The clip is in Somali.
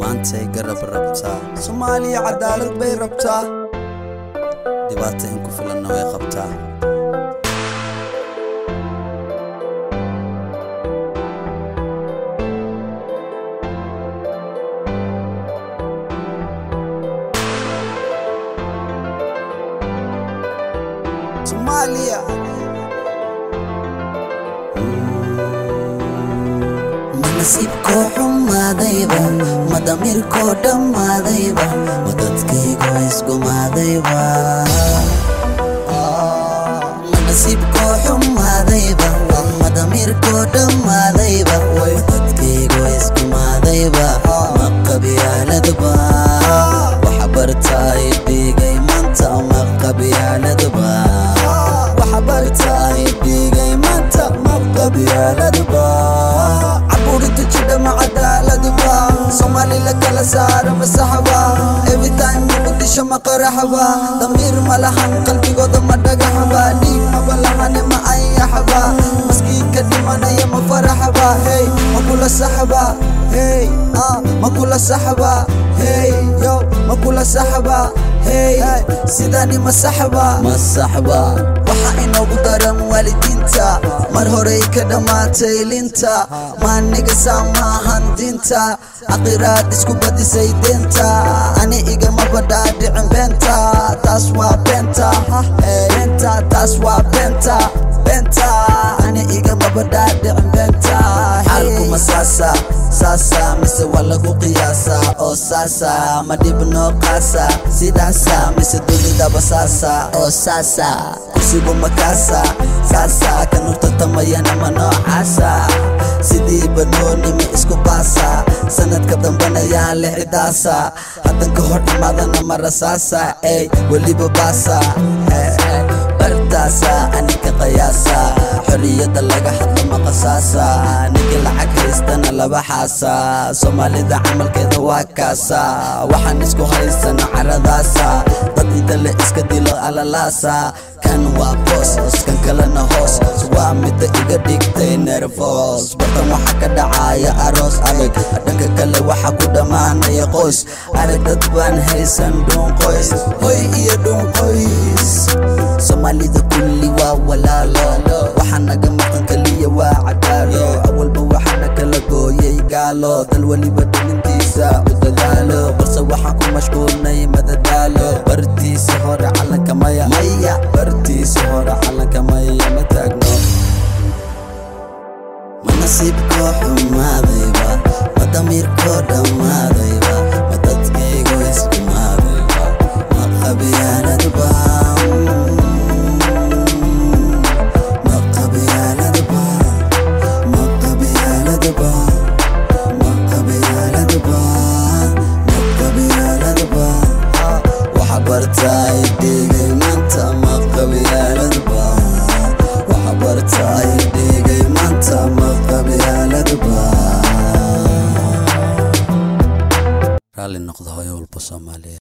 maantay garab rabtaa soomaaliya cadaalad bay rabtaa dhibaata in ku filanna way qabtaa Somalia manasiibkoo xumaadayba ma damiirkoo dhammaadayba ma dadkaygo isgumaadayba manasiibkoo xumaadayba ma damiirkoo dhammaadayba ma dadkaygo isgumaadayba ma qabyaaladba waxa bartaay dhigay maanta ma qabyaaladba waxa bartaay dhigay maanta ma qabyaaladba caburinta jidha ma cadaaladba soomaali la kala saaro masaxba everytime muqdisho ma qaraxba damiir ma lahan qalbigooda ma dhagaxba dhiig maba lahane ma ayaxba maskiinka dhimanaya ma faraxba hey ma kula saxba hey ah ma kula saxba hey yo ma kula saxba hey sidani ma saxba ma saxba waxa inoogu daran waalidiinta mar horey ka dhammaatay linta maaniga saamaahan diinta aqiraad isku badisay deenta ani igama badhaadhicin beenta taas waa beenta beenta taas waa beenta beenta ani igama badhaadhicin beenta xaalkuma saasa saasa mise waa lagu qiyaasa oo saasa ma dhibno qaasa sidaasa mise dunidaba saasa oo saasa kursigu makaasa saasa kan urtatamayana ma noocaasa sidii banoonimi isku baasa sanadka dambana yaa lixidaasa haddan ka hor imaadana ma rasaasa ey weliba baasa bartaasa anika qayaasa xorriyadda laga hadlo ma qasaasa ninka lacag haystana laba xaasa soomaalida camalkeeda waa kaasa waxaan isku haysana caradaasa dad inta la iska dilo alalaasa kan waa boos kan kalena hoos waa midda iga dhigtay nervos bartan waxa ka dhacaya aroos adag dhanka kale waxa ku dhammaanaya qoys arag dad baan haysan dhuun qoys hoy iyo dhuun qoys soomaalida kulli waa walaalo waxa naga maqan kaliya waa cadaalo awalba waxaana kala gooyay gaalo dal weliba dhalintiisa u dadaalo balse waxaan ku mashquulnay madadaalo bartiisa hore calanka maya maya bartiisa hore calanka maya ma taagno ma nasiibkoo xumaadayba ma damiirkoo dhammaadayba ma dadkaygo iskumaadayba ma qabyaaladba ma qabyaaladba ma qabyaaladba ma qabyaaladba ma qabyaaladba waxa bartaay dhigay maanta ma qabyaaladba waxa bartaay dhigay maanta ma qabyaaladba raalli noqda hooyo walba soomaaliyeed